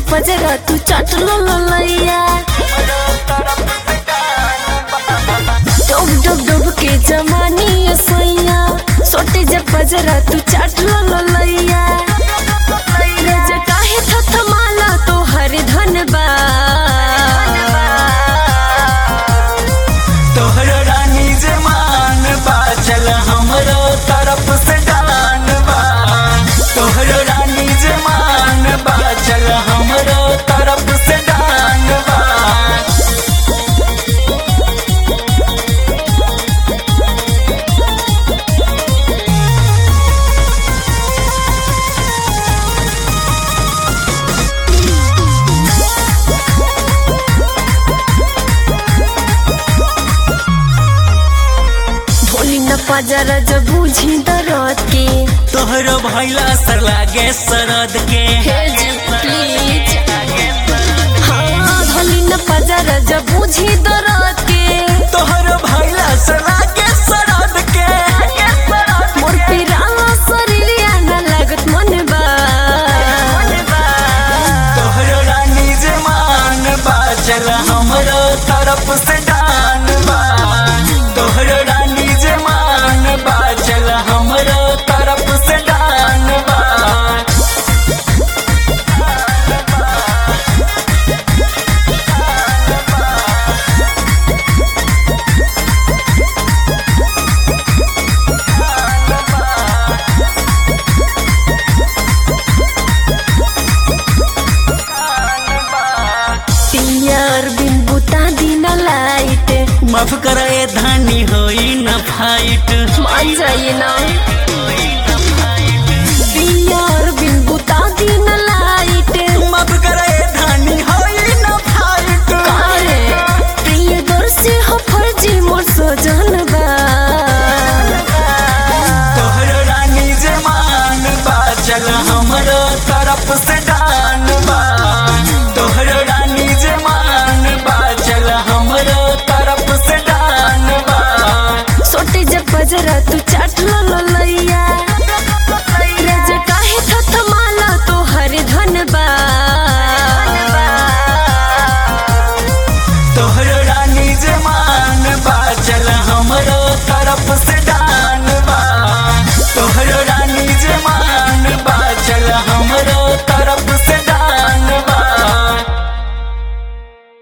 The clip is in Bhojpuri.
पजरा तू चट लो लैया डुब डुब डुब के जमानी सोइया सोटे जब पजरा तू चट लो लैया रज काहे थथ माला तो हर धन बा तोहर रानी जे मान बा चल हमरो तरफ से डान बा तोहर रानी जे मान बा चल हमरो तरफ से डान बा ढोली न पजरा जब बूझी दरद के तोहरो भैला सर लागे सरद के हे जी प्लीज हाँ ढोली न पजरा जब बूझी दरद के तोहरो भैला सर लागे सरद के मोर पिराला शरीरिया न लागत मन बा तोहरो रानी जे मान बा चल हमरो तरफ से डान बा तोहरो रानी जे मान बा चल हमरो तरफ से डान बा पियर बिन बुता दिन लाइट माफ करे धानी होई न फाइट मान जाइए ना पियर बिन बुता दिन लाइट माफ करे धानी होई न फाइट काहे प्रिय दर्शी हो फर्जी मोर सजन बा तोहरो रानी जे मान बा चल हमरो तरफ से डान बा तोहरो रानी जे मान बा चल हमरो तरफ से डान बा सोटे जब बजरा तू चाट लो लैया रज काहे थथ माला तो हर धन बा तोहरो रानी जे मान बा चल हमरो